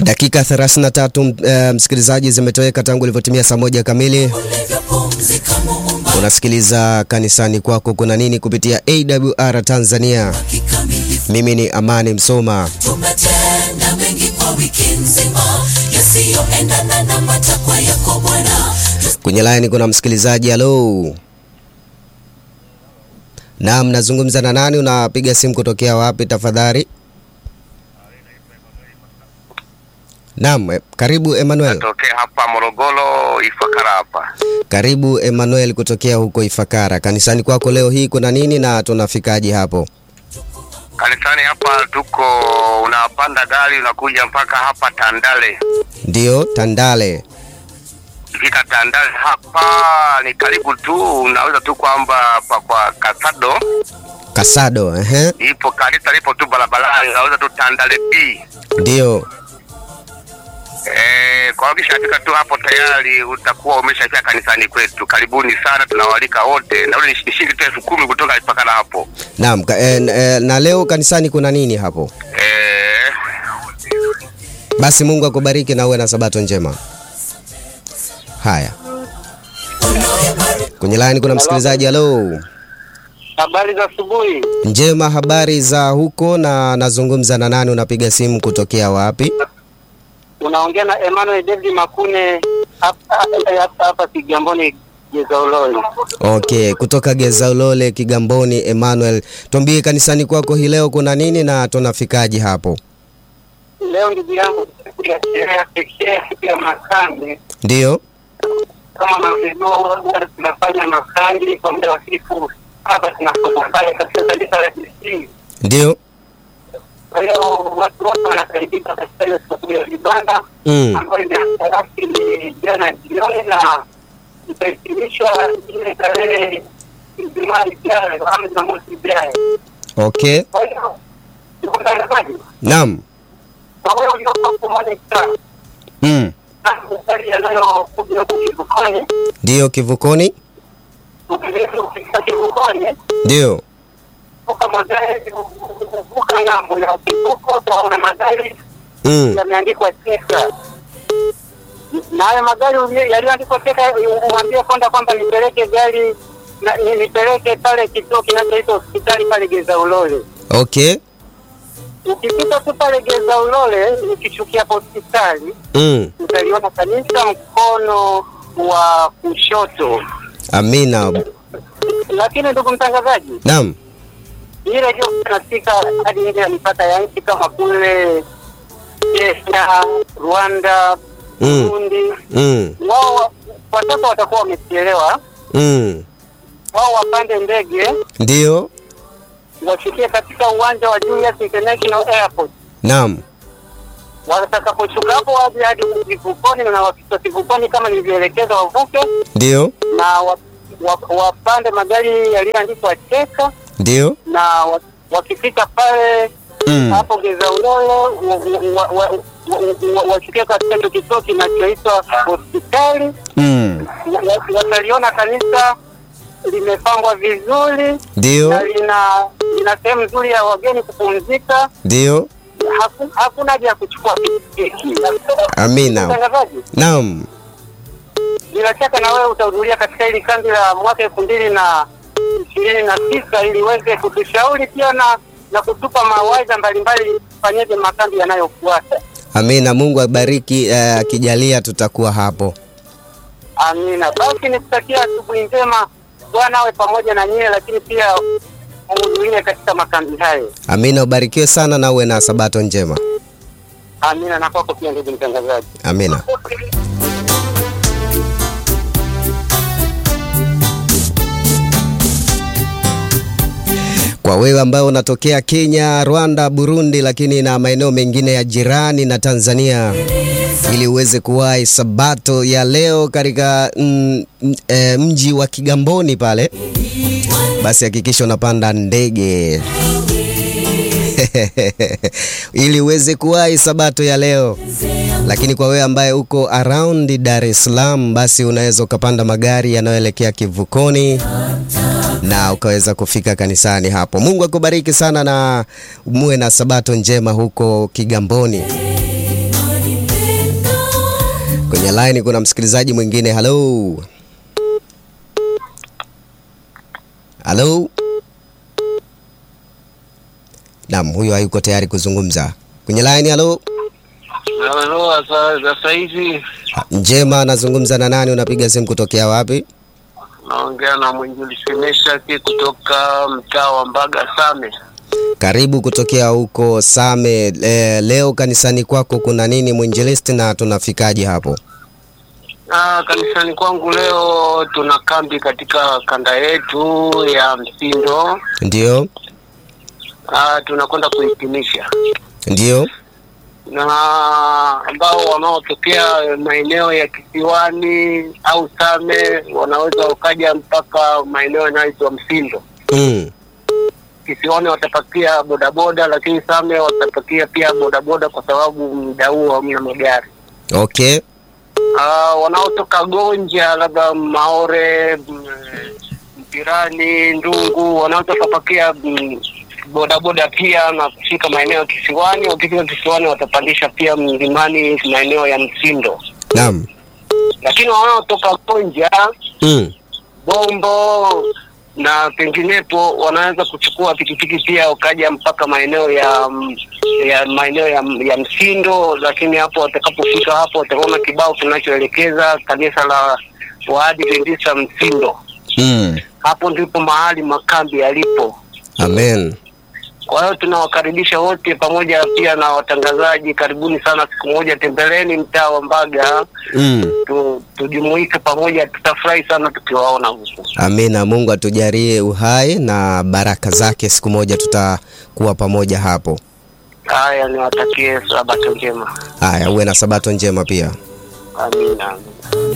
Dakika 33 uh, msikilizaji, zimetoweka tangu ilivyotimia saa moja kamili. Unasikiliza kanisani kwako kuna nini kupitia AWR Tanzania. Mimi ni Amani Msoma. Tumetenda mengi kwa wiki nzima yasiyoendana na matakwa yako Bwana. Kwenye line kuna msikilizaji. Halo, naam, nazungumza na nani? Unapiga simu kutokea wapi tafadhali? Naam, eh, karibu Emmanuel. Natokea hapa Morogoro Ifakara hapa. Karibu Emmanuel kutokea huko Ifakara. Kanisani kwako leo hii kuna nini na tunafikaje hapo? Kanisani hapa tuko unapanda gari unakuja mpaka hapa Tandale. Ndiyo, Tandale. Ukifika Tandale hapa ni karibu tu, unaweza tu kwamba hapa kwa Kasado Kasado, ehe. ipo kanisa lipo tu barabarani, unaweza tu Tandale B. Ndiyo. Eh, kwa ukishafika tu hapo tayari utakuwa umeshafika kanisani kwetu. Karibuni sana, tunawalika wote, na ule ni shilingi tu elfu kumi kutoka Ifakara hapo. Naam, ka, eh, eh, na leo kanisani kuna nini hapo? Eh, Basi Mungu akubariki na uwe na sabato njema. Haya. Kwenye line kuna msikilizaji. Halo. Habari za asubuhi. Njema, habari za huko na nazungumza na nani? Unapiga simu kutokea wapi? Unaongea na Emmanuel David Makune hapa hapa hapa Kigamboni Gezauloni. Okay, kutoka Gezaulole Kigamboni. Emmanuel, tuambie kanisani kwako hii leo kuna nini na tunafikaje hapo? Leo ndugu yangu siku ya sherehe ya pekee siku ya makambi Ndiyo. kama mavyojua huwa tunafanya makambi kwa muda wa siku hapa tunafanya katika kanisa la DC. Ndiyo. Kwa hiyo watu wote wanakaribika katika hiyo siku ya vibanda Mm. ambayo imeanza rasmi jana jioni na itahitimishwa ile tarehe Ijumaa ijayo ama Jumamosi ijayo. Okay. Kwa hiyo ndugu mtangazaji, Naam. kwa wewe uliokuwa pamoja sana Mm. na maswali yanayokuja huku kivukoni, Ndiyo kivukoni. ukiweza kufika kivukoni Ndiyo. vuka magari vuka ng'ambo ya kivuko, utaona magari Mm. yameandikwa teka na hayo magari ulie- yaliyoandikwa teka, umwambie kwamba kwamba nipeleke gari na ni- nipeleke pale kituo kinachoitwa hospitali pale Geza Ulole. Okay. Ukipita tu pale Geza Ulole, ukishukia hapo hospitali Mm. utaliona kanisa mkono wa kushoto. Amina. Lakini ndugu mtangazaji, Naam. ile ndio tunafika hadi nje ya mipaka ya nchi kama kule Kenya, Rwanda, Mm. Burundi Mm. wao watoto watakuwa wamechelewa, Mm. wao wapande ndege Ndiyo. wafikie katika uwanja wa Julius International Airport. Naam. Watakaposhuka hapo waje hadi kivukoni, na wakifika kivukoni kama nilivyoelekeza wavuke Ndiyo. na wa, wa, wapande magari yaliyoandikwa Teka Ndiyo. na wa, wakifika pale Mm. hapo Geza Ulole wa- wa- wa- wa- wa- wafikie katika hicho kituo kinachoitwa hospitali Mm. wa- wataliona kanisa limepangwa vizuri Ndiyo. na lina lina sehemu nzuri ya wageni kupumzika. Ndiyo. Haku- Hakuna haja ya kuchukua pikipiki. Amina. Mtangazaji, Naam. bila shaka na wewe utahudhuria katika hili kambi la mwaka elfu mbili na ishirini na tisa ili uweze kutushauri pia na na kutupa mawaidha mbalimbali fanyeje makambi yanayofuata. Amina. Mungu abariki, eh, akijalia tutakuwa hapo. Amina. Basi nikutakia asubuhi njema, Bwana awe pamoja na nyie, lakini pia muhudhurie katika makambi hayo. Amina, ubarikiwe sana na uwe na sabato njema. Amina, na kwako pia ndugu mtangazaji. Amina. Kwa wewe ambaye unatokea Kenya, Rwanda, Burundi, lakini na maeneo mengine ya jirani na Tanzania, ili uweze kuwahi sabato ya leo katika mm, mm, eh, mji wa Kigamboni pale, basi hakikisha unapanda ndege ili uweze kuwahi sabato ya leo. Lakini kwa wewe ambaye uko around Dar es Salaam, basi unaweza ukapanda magari yanayoelekea kivukoni na ukaweza kufika kanisani hapo. Mungu akubariki sana na muwe na sabato njema huko Kigamboni. Kwenye line kuna msikilizaji mwingine. Halo, halo. Naam, huyo hayuko tayari kuzungumza kwenye line. Halo, Halo, sasa hivi njema. Nazungumza na nani? Unapiga simu kutokea wapi? naongea na mwinjilisi Meshaki kutoka mtaa wa Mbaga Same. Karibu kutokea huko Same. E, leo kanisani kwako kuna nini mwinjilisti, na tunafikaje hapo? Ah, kanisani kwangu leo tuna kambi katika kanda yetu ya Msindo. Ndio, Ah, tunakwenda kuhitimisha ndio. na ambao wanaotokea maeneo ya kisiwani au Same wanaweza wakaja mpaka maeneo yanayoitwa Msindo. Mm. Kisiwani watapakia bodaboda, lakini Same watapakia pia bodaboda kwa sababu muda huo hamna magari. Okay. Ah, wanaotoka Gonja labda Maore, mm, Mpirani, Ndungu wanaotoka pakia mm, bodaboda pia na kufika maeneo ya kisiwani. Wakifika kisiwani watapandisha pia mlimani maeneo ya Msindo, Naam. lakini wanaotoka Gonja, Mm. Bombo na penginepo wanaweza kuchukua pikipiki pia wakaja mpaka maeneo ya mm, ya maeneo ya, ya Msindo, lakini hapo watakapofika hapo wataona kibao kinachoelekeza kanisa la Waadventista Msindo. Mm. Hapo ndipo mahali makambi yalipo. Amen. Kwa hiyo tunawakaribisha wote pamoja pia na watangazaji, karibuni sana. Siku moja tembeleni mtaa wa Mbaga Mm. tu, tujumuike pamoja, tutafurahi sana tukiwaona huku. Amina. Mungu atujalie uhai na baraka zake, siku moja tutakuwa pamoja hapo. Haya, niwatakie sabato njema. Haya, uwe na sabato njema pia. Amina.